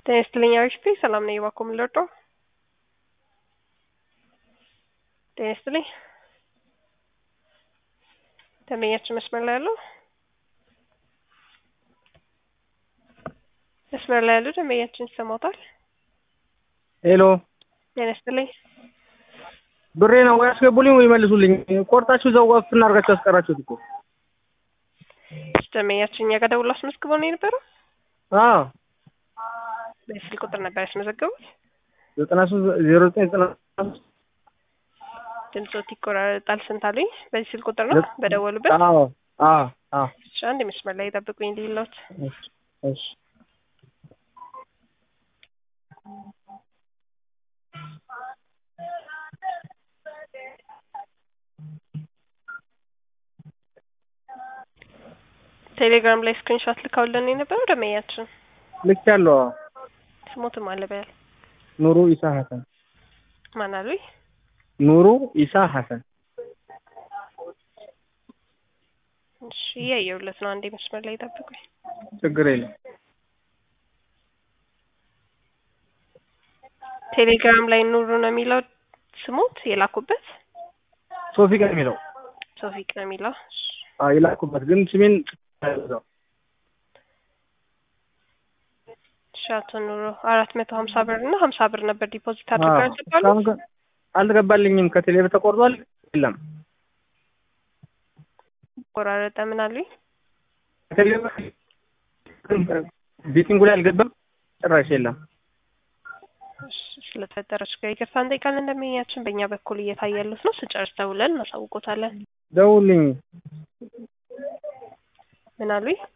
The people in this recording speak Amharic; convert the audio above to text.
ጤና ይስጥልኝ አሪፍ ሰላም ነኝ። እባክዎ ምን ልርዳዎ? ጤና ይስጥልኝ ደንበኛችን መስመር ላይ አሉ? መስመር ላይ ያሉ ደንበኛችን ይሰማዎታል? ሄሎ ጤና ይስጥልኝ ብሬ ነው ወይ ያስገቡልኝ ወይ መልሱልኝ። ቆርጣችሁ እዛው ወፍ እናድርጋችሁ ያስቀራችሁት እኮ። ደንበኛችን እኛ ጋር ደውሎ አስመዝግበው ነው የነበረው? አዎ በስልክ ቁጥር ነበር ያስመዘገቡት? ዘጠና ሶስት ዜሮ ዘጠኝ ዘጠና ሶስት ድምፆት ይቆራረጣል። ስንት አሉኝ? በዚህ ስልክ ቁጥር ነው በደወሉበት? አዎ አዎ አዎ እሺ አንድ መስመር ላይ ጠብቁኝ ልይሎት። እሺ እሺ ቴሌግራም ላይ ስክሪንሾት ልካውልን የነበረው ደንበኛችን ልክ ያለው ስሞትም አለ በያል ኑሩ ኢሳ ሀሰን ማን አሉኝ? ኑሩ ኢሳ ሀሰን እሺ እያየሁለት ነው። አንዴ መስመር ላይ ጠብቁኝ። ችግር የለም። ቴሌግራም ላይ ኑሩ ነው የሚለው ስሞት የላኩበት ሶፊቅ ነው የሚለው ሶፊቅ ነው የሚለው እሺ። አዎ የላኩበት ግን ስሜን እዛው እሺ አቶ ኑሮ አራት መቶ ሀምሳ ብር እና ሀምሳ ብር ነበር ዲፖዚት አድርገው ያልገባሉ? እስካሁን ግን አልገባልኝም። ከቴሌ ብር ተቆርጧል። የለም ቆራረጠ ምን አሉኝ? ከቴሌ ብር ቤቲንጉ ላይ አልገባም ጭራሽ የለም። እሺ ስለተፈጠረ ችግር ይቅርታ እንጠይቃለን። እንደምኛችን በእኛ በኩል እየታየ ያሉት ነው። ስጨርስ ደውለን እናሳውቆታለን። ደውልኝ ምን አሉኝ?